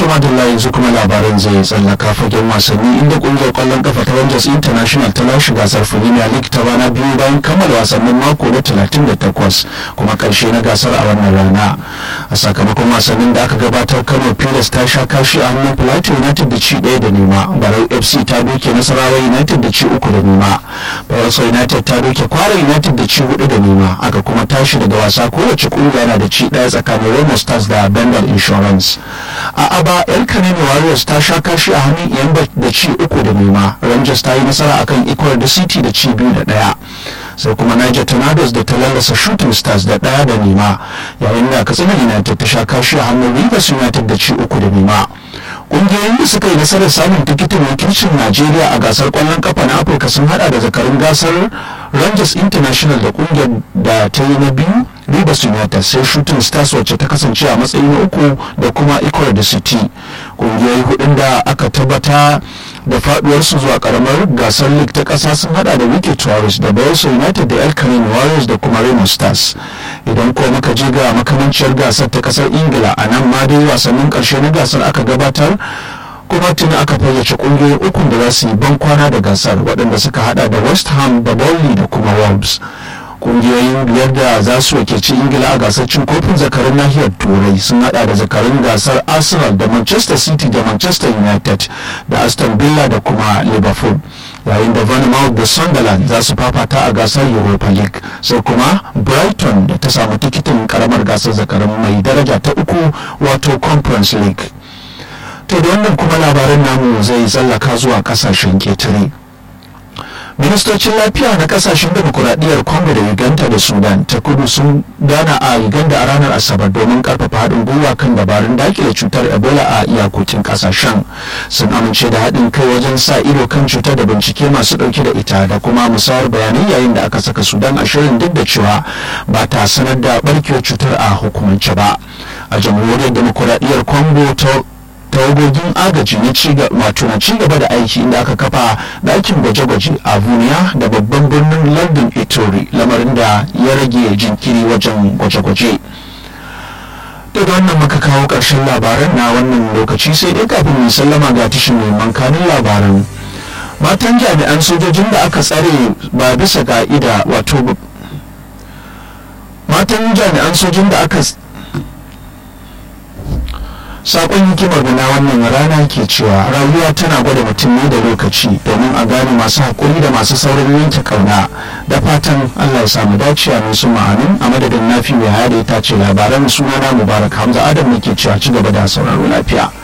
madalla yanzu kuma labaran zai tsallaka fagen wasanni inda kungiyar kwallon kafa ta Rangers International ta lashe gasar Premier League ta bana biyu bayan kammala wasannin mako na 38 kuma karshe na gasar a wannan rana a sakamakon wasannin da aka gabatar Kano Pilas ta sha kashi a hannun Plateau United da ci ɗaya da nema Barau FC ta doke Nasarawa United da ci uku da nema Bayelsa United ta doke Kwara United da ci hudu da nema aka kuma tashi daga wasa kowace kungiya na da ci ɗaya tsakanin Remo Stars da Bengal Insurance a aba yar kanene warriors ta sha kashi a hannun iyan da ci uku da nema rangers ta yi nasara akan ecuador da city da ci biyu da daya sai kuma niger tornadoes da ta lallasa shooting stars da daya da nema yayin da katsina united ta sha kashi a hannun rivers united da ci uku da nema kungiyoyin da suka yi nasarar samun tikitin wakilcin najeriya a gasar kwallon kafa na afirka sun hada da zakarun gasar rangers international da kungiyar da ta yi na biyu rivers united sai shooting stars wacce ta kasance a matsayi na uku da kuma ecuador da city kungiyoyi hudun da aka tabbata da faduwarsu zuwa karamar gasar league ta kasa sun hada da wiki tourist da bayelsa united da el Canine warriors da kuma remo stars idan ko muka je ga makamanciyar gasar ta kasar ingila a nan ma dai wasannin karshe na gasar aka gabatar kuma tuni aka fayyace kungiyoyin ukun da za su yi ban kwana da gasar waɗanda suka hada da west ham da burnley da kuma wolves kungiyoyin biyar da za su wakilci ingila a gasar cin kofin zakarun nahiyar turai sun hada da zakarun gasar arsenal da manchester city da manchester united da aston villa da kuma liverpool yayin da Bournemouth da sunderland za su fafata a gasar europa league sai kuma brighton da ta samu tikitin karamar gasar zakarun mai daraja ta uku wato conference league to da wannan kuma labaran namu zai tsallaka zuwa kasashen ketare ministocin lafiya na kasashen demokuraɗiyyar congo da uganda da sudan ta kudu sun gana a uganda a ranar asabar domin karfafa haɗin gwiwa kan dabarun dakile cutar ebola a iyakokin kasashen sun amince da haɗin kai wajen sa ido kan cutar da bincike masu ɗauke da ita da kuma musayar bayanai yayin da aka saka sudan a shirin duk da cewa ba ta sanar da barkewar cutar a hukumance ba a jamhuriyar demokuraɗiyyar congo ta tawagogin agaji na wato na ci gaba da aiki inda aka kafa ɗakin gwaje-gwaje a buniya da babban birnin london itori lamarin da ya rage jinkiri wajen gwaje-gwaje daga wannan muka kawo ƙarshen labaran na wannan lokaci sai dai kafin mu sallama ga tashin neman kanin labaran matan jami'an sojojin da aka tsare ba bisa ka'ida wato matan jami'an sojin da aka sakon hikimar na wannan rana ke cewa rayuwa tana gwada mutum ne da lokaci domin a gane masu haƙuri da masu saurin yanke kauna da fatan allah ya samu dace a musu ma'anin a madadin nafi mai hada ta ce labaran sunana mubarak hamza adam ne ke cewa ci gaba da sauraro lafiya